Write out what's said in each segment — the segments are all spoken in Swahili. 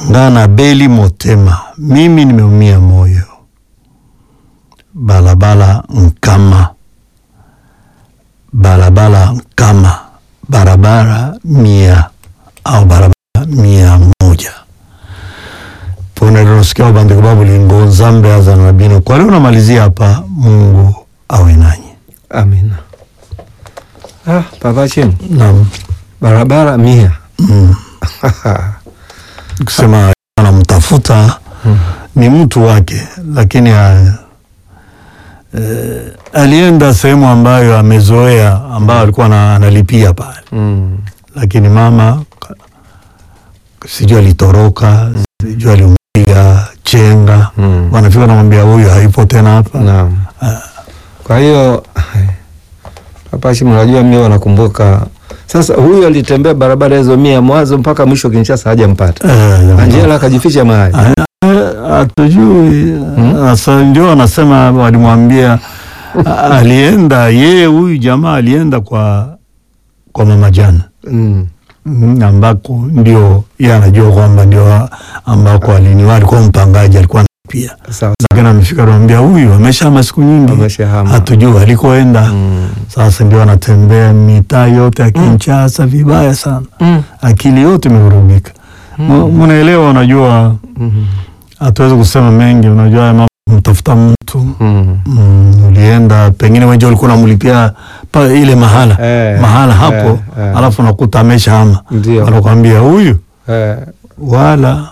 ngana beli motema, mimi nimeumia moyo. Balabala nkama, balabala nkama, barabara mia au barabara mia moja pone lilosikia bandiko babu lingo nzambe azana na bino. Kwa leo unamalizia hapa, Mungu awe nanyi. Amina. Ah, Papa Chimu, Naam. barabara mia Mm. kusema anamtafuta ni mtu wake, lakini a, eh, alienda sehemu ambayo amezoea, ambayo alikuwa ana- analipia pale, mm. lakini mama ka- sijui alitoroka, sijui alimpiga chenga, Mm. wanafika namwambia huyu haipo tena hapa. Naam. Kwa hiyo Papa Chimu, unajua mimi wanakumbuka sasa, huyu alitembea barabara hizo mia mwanzo mpaka mwisho Kinshasa hajampata. Eh, Angela akajificha mahali. Eh, hatujui sasa, ndio anasema walimwambia a- alienda yeye, huyu jamaa alienda kwa kwa mama jana Mm. Mm, ambako ndio yeye anajua kwamba ndio ambako alini alikuwa mpangaji alikuwa pia, Sawa. lakini amefika anamwambia huyu ameshama siku nyingi, Ameshahama. hatujui alikoenda. Mm. Sasa ndio anatembea mitaa yote ya Kinshasa vibaya sana, Mm. akili yote imevurugika. Mu- Munaelewa, unajua Mm. hatuwezi kusema mengi. Unajua haya mambo mtafuta mtu Mm. mm, ulienda pengine wenje ulikuwa unamlipia pa ile mahala Eh, mahala hapo eh, eh. alafu nakuta ameshahama, Ndio. anakwambia huyu Eh, wala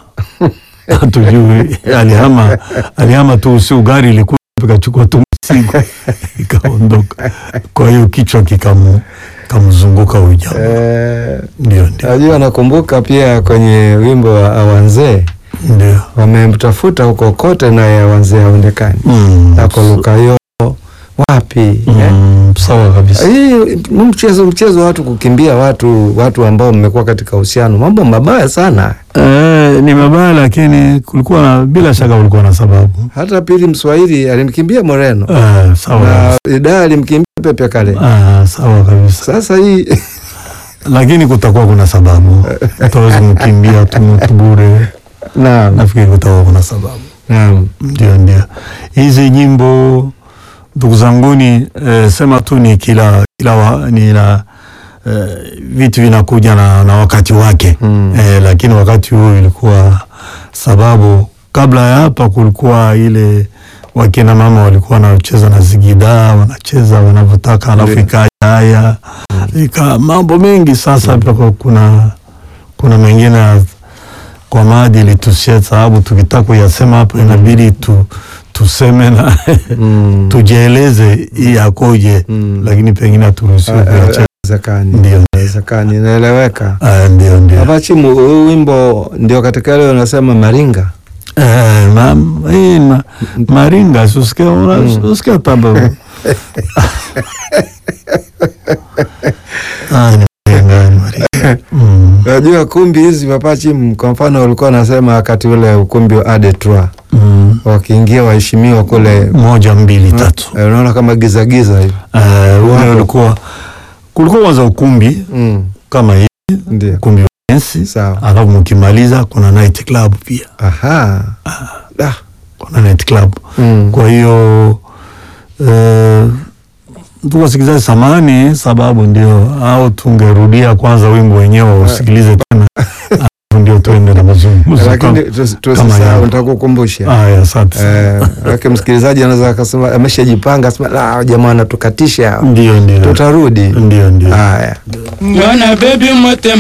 hatujui alihama, alihama tu usiku, gari ilikuwa ikachukua tu mzigo ikaondoka. Kwa hiyo kichwa kikamu kamzunguka huyu jamaa. eh, Ndio, ndio, najua nakumbuka pia kwenye wimbo wa Awanzee ndio wamemtafuta huko kote, naye Awanzee haonekani. Mm, Ako Lukayo wapi? eh? mm, sawa kabisa. Hii ni mchezo mchezo watu kukimbia watu watu ambao mmekuwa katika uhusiano, mambo mabaya sana. Eh, ni mabaya lakini kulikuwa na bila shaka kulikuwa na sababu. Hata Pili Mswahili alimkimbia Moreno Eh, sawa na kabisa. Ida alimkimbia Pepe Kale. Ah, sawa kabisa. Sasa hii Lakini kutakuwa kuna sababu. Utaweza kumkimbia tu mtu bure. naam, Nafikiri kutakuwa kuna sababu. naam, Ndio, ndio. Hizi nyimbo ndugu zanguni, eh, sema tu ni kila kila wa, ni na eh, vitu vinakuja na, na wakati wake Mm. eh, lakini wakati huo ilikuwa sababu. Kabla ya hapa kulikuwa ile wakina mama walikuwa wanacheza na zigida, wanacheza wanavyotaka, alafu Ndio. ikaja haya ika mambo mengi. Sasa pia kuna kuna mengine ya- kwa maadili tusie, sababu tukitaka kuyasema hapo inabidi tu tuseme na Mm. tujieleze hii akoje, Mm. lakini pengine haturuhusiwi Ah, ah, kuyacheza. Haiwezekani, Ndio, haiwezekani, inaeleweka. Ah, ndio ndio. Hapa Chimu, huu wimbo ndio katika ile unasema maringa Eh, ma, hii ma, maringa usikia Mm. usikia tamba ah, ni maringa, ni maringa. Mm, Unajua kumbi hizi Papa Chimu, kwa mfano ulikuwa unasema wakati ule ukumbi wa Ade Trois mm. wakiingia waheshimiwa kule, moja mbili tatu eh, unaona kama giza giza hivi Eh, ule Wapo. ulikuwa kulikuwa kwanza ukumbi mm. kama hii Ndio, ukumbi wa densi, sawa. alafu mkimaliza kuna night club pia, Aha. Ah. kuna night club. Mm. Kwa hiyo eh, ndugu wasikilizaji, samani sababu ndio, au tungerudia kwanza wimbo wenyewe usikilize tena, alafu ndio tuende na mazungumzo. Lakini kama- tusi- kama tusisahau, yao. nitakukumbusha Haya, asante sana. Eh, wake msikilizaji anaweza akasema ameshajipanga, asema la jamaa anatukatisha, Ndio, ndio, tutarudi. ndio, ndio. Haya. Nyona baby motema